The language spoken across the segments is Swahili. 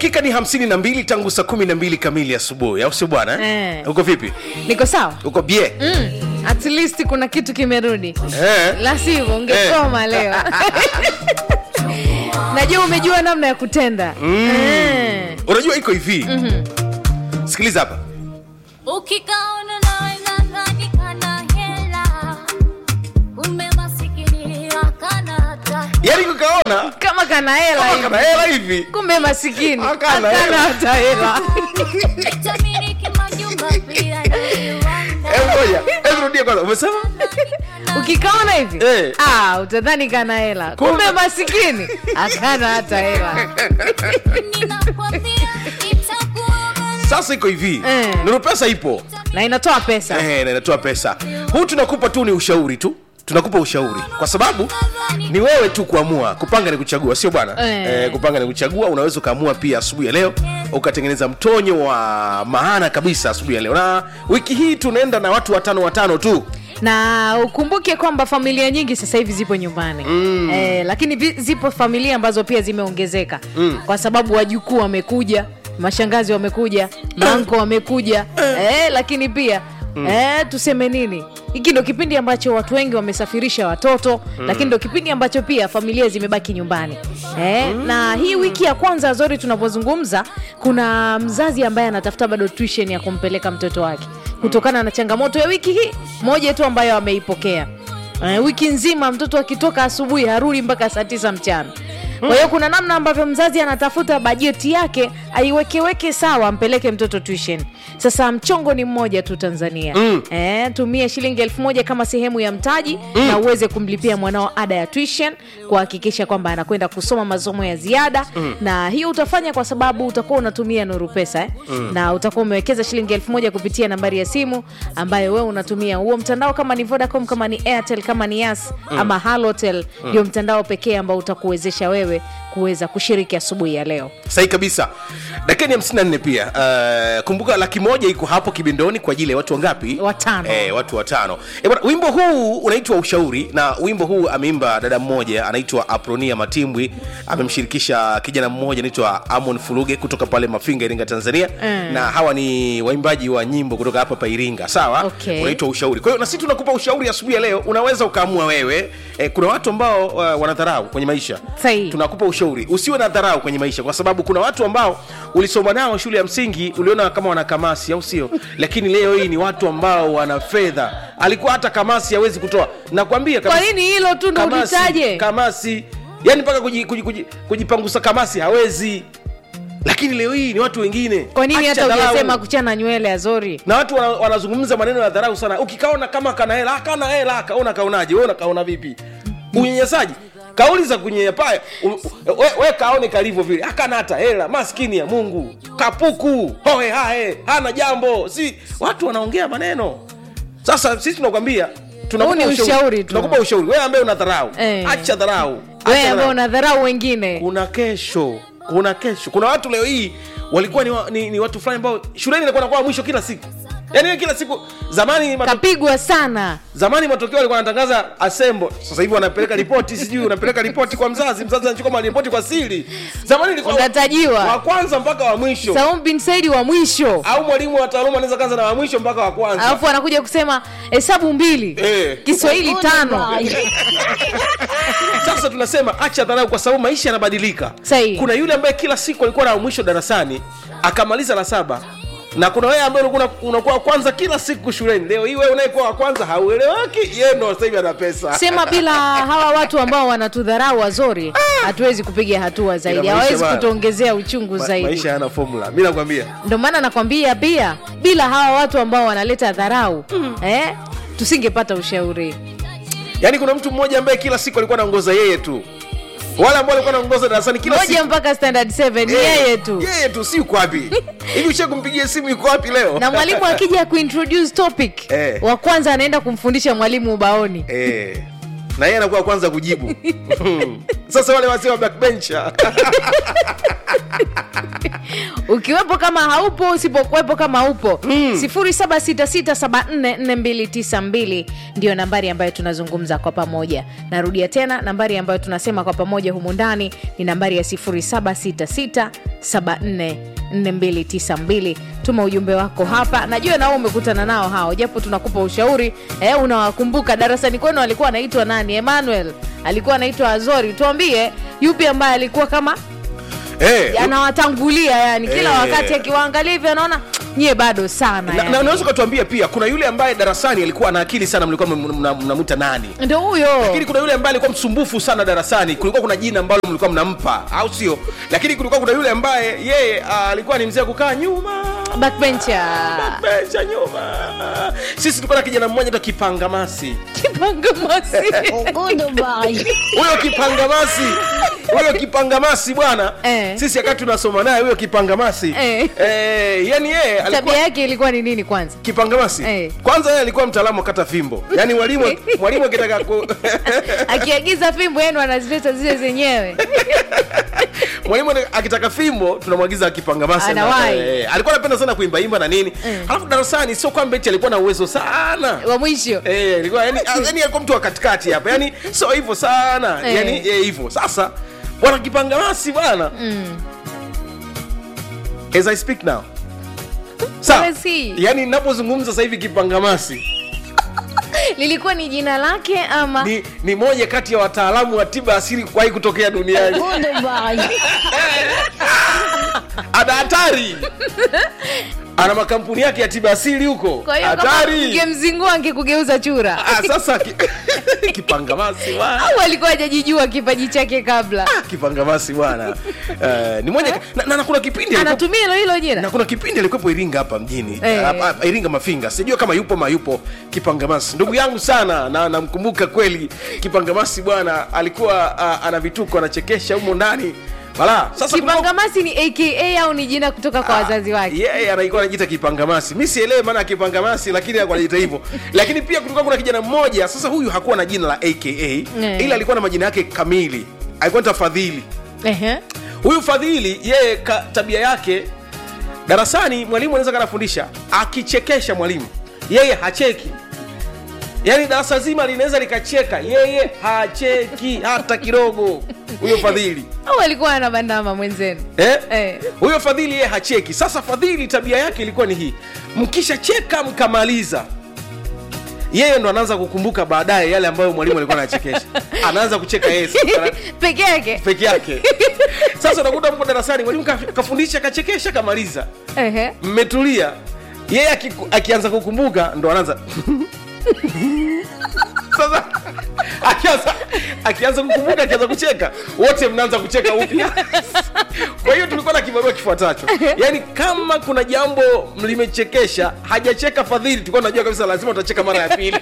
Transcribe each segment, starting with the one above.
dakika ni hamsini na mbili tangu saa kumi na mbili kamili asubuhi au sio bwana eh? Eh. uko vipi niko sawa uko bie mm. at least kuna kitu kimerudi eh? la sivyo ungekoma leo najua umejua namna ya kutenda Eh. unajua iko hivi sikiliza hapa ukikaona nawe nadhani kana hela kumbe masikini akana hata yaani kukaona kama kana hela kama hivi. kana hela hivi kumbe masikini Hakana akana hela. hata hela tamiliki majumba pia na viwanda Hebu ngoja hebu rudia kwanza umesema ukikaona hivi Eh. ah, utadhani kana hela kumbe masikini akana hata hela ninakwambia itakuwa sasa iko hivi Eh. nuru pesa ipo na inatoa pesa eh, na inatoa pesa huu tunakupa tu ni ushauri tu tunakupa ushauri kwa sababu ni wewe tu kuamua kupanga ni kuchagua sio bwana Eh. eh, kupanga ni kuchagua unaweza ukaamua pia asubuhi ya leo ukatengeneza mtonyo wa maana kabisa asubuhi ya leo na wiki hii tunaenda na watu watano watano tu na ukumbuke kwamba familia nyingi sasa hivi zipo nyumbani mm. eh, lakini vi- zipo familia ambazo pia zimeongezeka mm. kwa sababu wajukuu wamekuja mashangazi wamekuja manko wamekuja eh, lakini pia mm. eh, tuseme nini hiki ndo kipindi ambacho watu wengi wamesafirisha watoto mm. lakini ndo kipindi ambacho pia familia zimebaki nyumbani eh, mm. na hii wiki ya kwanza zori tunapozungumza kuna mzazi ambaye anatafuta bado tuition ya kumpeleka mtoto wake kutokana na changamoto ya wiki hii moja tu ambayo ameipokea uh, wiki nzima mtoto akitoka asubuhi harudi mpaka saa tisa mchana kwa hiyo kuna namna ambavyo mzazi anatafuta bajeti yake aiwekeweke sawa ampeleke mtoto tuition sasa mchongo ni mmoja tu tanzania mm. eh, tumia shilingi elfu moja kama sehemu ya mtaji mm. na uweze kumlipia mwanao ada ya tuition kuhakikisha kwamba anakwenda kusoma masomo ya ziada mm. na hiyo utafanya kwa sababu utakuwa unatumia nuru pesa eh? mm. na utakuwa umewekeza shilingi elfu moja kupitia nambari ya simu ambayo wewe unatumia huo mtandao kama ni vodacom kama ni airtel kama ni yas mm. ama halotel ndio mtandao pekee ambao utakuwezesha wewe kuweza kushiriki asubuhi ya leo sahi kabisa dakika ni 54 pia uh, kumbuka laki moja iko hapo kibindoni kwa ajili ya watu wangapi Watano. eh, watu watano e, bwana, wimbo huu unaitwa ushauri na wimbo huu ameimba dada mmoja anaitwa apronia matimbwi amemshirikisha kijana mmoja anaitwa amon fuluge kutoka pale mafinga iringa tanzania Mm. na hawa ni waimbaji wa nyimbo kutoka hapa pa iringa sawa Okay. unaitwa ushauri kwa hiyo na sisi tunakupa ushauri asubuhi ya leo unaweza ukaamua wewe eh, kuna watu ambao uh, wanadharau kwenye maisha Sahihi. tunakupa ushauri usiwe na dharau kwenye maisha kwa sababu kuna watu ambao ulisoma nao shule ya msingi uliona kama wana kamasi au sio lakini leo hii ni watu ambao wana fedha alikuwa hata kamasi hawezi kutoa nakwambia kwa kabisa, nini hilo tu ndo kamasi, ulitaje kamasi yani mpaka kuji- kuji- kuji- kujipangusa kamasi hawezi lakini leo hii ni watu wengine kwa nini Acha hata dharau. ujasema kuchana nywele azori na watu wana- wanazungumza maneno ya dharau sana ukikaona kama kana hela kana hela kaona kaonaje wewe unakaona vipi unyenyesaji kauli za kunyenyapaa u- u- we, we kaone kalivyo vile akana hata hela maskini ya mungu kapuku hoe hae hana jambo si watu wanaongea maneno sasa sisi tunakwambia tunakupa Huu ni ushauri tu. tunakupa ushauri wewe ambaye una dharau Eh. acha dharau Acha wewe ambao dharau. unadharau wengine kuna kesho kuna kesho kuna watu leo hii walikuwa ni, wa, ni, ni watu fulani ambao shuleni inakuwa nakuwa mwisho kila siku yaani wewe kila siku zamani mato, kapigwa sana zamani matokeo walikuwa wanatangaza asembo sasa hivi wanapeleka ripoti sijui unapeleka ripoti kwa mzazi mzazi anachukua maripoti kwa siri zamani ilikuwa wa unatajiwa kwanza mpaka wa mwisho saum bin saidi wa mwisho au mwalimu wa taaluma anaweza kaanza na wa mwisho mpaka wa kwanza alafu anakuja kusema hesabu mbili Eh. kiswahili tano sasa tunasema acha dharau kwa sababu maisha yanabadilika Sahihi. kuna yule ambaye kila siku alikuwa na mwisho darasani akamaliza la saba na kuna wewe ambaye ulikuwa una- unakuwa wa kwanza kila siku shuleni leo hii wewe unayekuwa wa kwanza haueleweki yeye ndo sasa hivi ana pesa sema bila hawa watu ambao wanatudharau wazori hatuwezi kupiga hatua zaidi Ila maisha hawawezi bana. kutuongezea uchungu Ma- zaidi maisha yana formula mi nakwambia ndio maana nakwambia pia bila hawa watu ambao wanaleta dharau eh, tusingepata ushauri yaani kuna mtu mmoja ambaye kila siku alikuwa anaongoza yeye tu wale ambao walikuwa anaongoza darasani kila moja siku mpaka standard 7 ni Eh, yeye tu yeye tu si uko wapi hivi ushe kumpigia simu yuko wapi leo na mwalimu akija kuintroduce topic Eh. wa kwanza anaenda kumfundisha mwalimu ubaoni Eh, na yeye anakuwa kwanza kujibu sasa wale wazee wa backbencher ukiwepo kama haupo usipokuwepo kama upo mm. 0766744292 ndio nambari ambayo tunazungumza kwa pamoja narudia tena nambari ambayo tunasema kwa pamoja humu ndani ni nambari ya 0766744292 tuma ujumbe wako hapa najua nao umekutana nao hao japo tunakupa ushauri eh, unawakumbuka darasani kwenu alikuwa anaitwa nani emmanuel alikuwa anaitwa azori tuambie yupi ambaye alikuwa kama Eh, anawatangulia yani kila Eh. wakati akiwaangalia hivyo anaona nyie bado sana na- na yani. unaweza ukatuambia pia kuna yule ambaye darasani alikuwa na akili sana mlikuwa mnam- mnam- mnamwita nani ndo huyo lakini kuna yule ambaye alikuwa msumbufu sana darasani kulikuwa kuna jina ambalo mlikuwa mnampa au sio lakini kulikuwa kuna yule ambaye yeye ah, alikuwa ni mzee wa kukaa nyuma backbencher bencha nyuma sisi tulikuwa na kijana mmoja ta kipangamasi kipangamasi huyo kipangamasi huyo kipangamasi bwana Eh. sisi wakati tunasoma naye huyo kipangamasi Eh. eh, yani yeye tabia alikuwa yake ilikuwa ni nini kwanza kipangamasi Eh. kwanza yeye alikuwa mtaalamu wa kata fimbo yani mwalimu mwalimu akitaka ku akiagiza fimbo yenu anazileta zile zenyewe mwalimu akitaka fimbo tunamwagiza kipangamasi Anawahi. eh, alikuwa anapenda sana kuimbaimba na nini Eh. halafu darasani sio kwamba eti alikuwa na uwezo sana wa mwisho Eh, ilikuwa yani, yani alikuwa mtu wa katikati hapa yani sio hivyo sana Eh. yani eh, hivyo sasa bwana kipangamasi bwana as i speak now Sawa. Where is he? yani napozungumza sasa hivi kipangamasi lilikuwa ni jina lake ama ni, ni moja kati ya wataalamu wa tiba asili kuwahi kutokea duniani ana hatari ana makampuni yake ya tiba asili huko kwa hiyo kama hatari ungemzingua angekugeuza chura Ah, sasa ki, kipangamasi bwana au alikuwa hajajijua kipaji chake kabla Ah, kipangamasi bwana Eh, ni moja na, na, na kuna kipindi alikuwa- anatumia hilo hilo jina na kuna kipindi alikuwepo iringa hapa mjini Eh. hapa- hapa iringa mafinga sijua kama yupo ma yupo kipangamasi ndugu yangu sana na namkumbuka kweli kipangamasi bwana alikuwa uh, ana vituko anachekesha humo ndani bala sasa kulikuwa- kipangamasi ni aka au ni jina kutoka kwa wazazi wake yeye anaikuwa anajiita kipangamasi mi sielewe maana ya kipangamasi lakini alikuwa anajiita hivyo lakini pia kulikuwa kuna kijana mmoja sasa huyu hakuwa na jina la aka ila alikuwa na majina yake kamili alikuwa anaitwa fadhili Ehe. huyu fadhili yeye ka, tabia yake darasani mwalimu anaweza kanafundisha akichekesha mwalimu yeye hacheki yaani darasa zima linaweza likacheka yeye hacheki hata kidogo huyo fadhili au alikuwa ana bandama mwenzenu Eh? Eh. huyo fadhili yeye hacheki sasa fadhili tabia yake ilikuwa ni hii mkishacheka mkamaliza yeye ndo anaanza kukumbuka baadaye yale ambayo mwalimu alikuwa anachekesha anaanza kucheka yeye sasa, peke yake peke yake sasa unakuta mko darasani mwalimu ka- kafundisha kachekesha kamaliza Ehe. mmetulia yeye akiku- akianza kukumbuka ndo anaanza sasa akianza akianza kukumbuka akianza kucheka wote mnaanza kucheka upya kwa hiyo tulikuwa na kibarua kifuatacho yaani kama kuna jambo mlimechekesha hajacheka fadhili tulikuwa tunajua kabisa lazima utacheka mara ya pili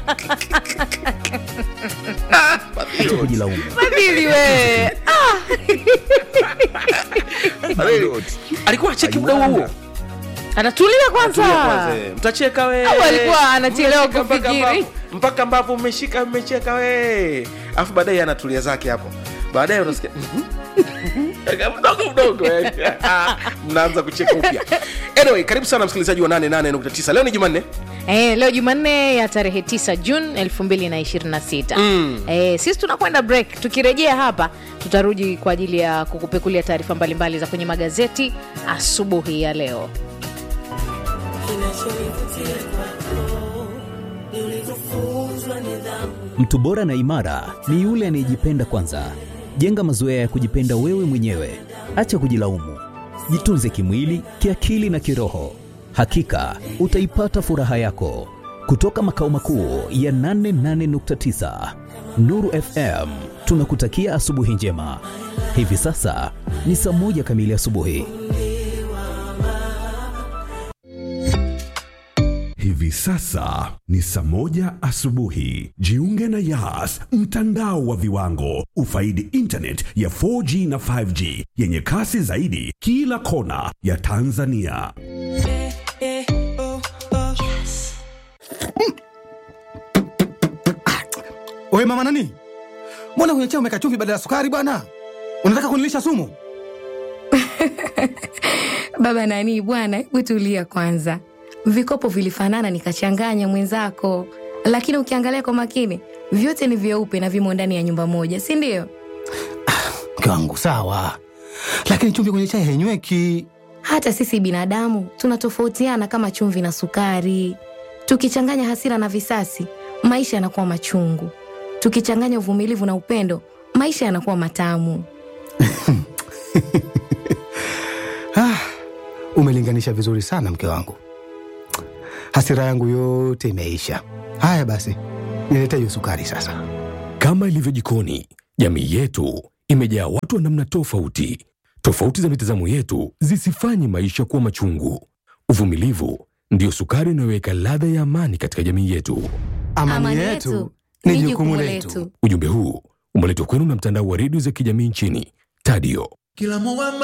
Acha kujilaumu. fadhili we Ah, Fadhili, alikuwa acheki muda huo huo anatulia kwanza Tulia kwanza, eh. mtacheka we Au alikuwa anachelewa Mmeshika mpaka kufikiri? ambapo- mpaka ambapo mmeshika mmecheka we alafu baadaye anatulia zake hapo baadaye unasikia mdogo mdogo eh. mnaanza kucheka upya anyway karibu sana msikilizaji wa 88.9 leo ni jumanne Eh, leo jumanne ya tarehe 9 juni 2026 mm. eh, sisi tunakwenda break tukirejea hapa tutarudi kwa ajili ya kukupekulia taarifa mbalimbali za kwenye magazeti asubuhi ya leo Mtu bora na imara ni yule anayejipenda kwanza. Jenga mazoea ya kujipenda wewe mwenyewe, acha kujilaumu. Jitunze kimwili, kiakili na kiroho. Hakika utaipata furaha yako. Kutoka makao makuu ya 88.9 Nuru FM, tunakutakia asubuhi njema. Hivi sasa ni saa moja kamili asubuhi. Hivi sasa ni saa moja asubuhi. Jiunge na Yas, mtandao wa viwango. Ufaidi internet ya 4G na 5G yenye kasi zaidi kila kona ya Tanzania. Oye mama nani, mbona kwenye chai umeweka chumvi badala ya sukari bwana? Unataka kunilisha sumu? Baba nani bwana, hebu tulia kwanza. Vikopo vilifanana nikachanganya mwenzako, lakini ukiangalia kwa makini vyote ni vyeupe na vimo ndani ya nyumba moja, si ndio? Mke wangu sawa, lakini chumvi kwenye chai hainyweki. Hata sisi binadamu tunatofautiana kama chumvi na sukari. Tukichanganya hasira na visasi, maisha yanakuwa machungu. Tukichanganya uvumilivu na upendo, maisha yanakuwa matamu. Ah, umelinganisha vizuri sana mke wangu, hasira yangu yote imeisha. Haya basi, nilete hiyo sukari sasa. Kama ilivyo jikoni, jamii yetu imejaa watu wa namna tofauti. Tofauti za mitazamo yetu zisifanye maisha kuwa machungu. Uvumilivu ndiyo sukari inayoweka ladha ya amani katika jamii yetu. Amani, yetu ni jukumu letu. Ujumbe huu umeletwa kwenu na mtandao wa redio za kijamii nchini Tadio.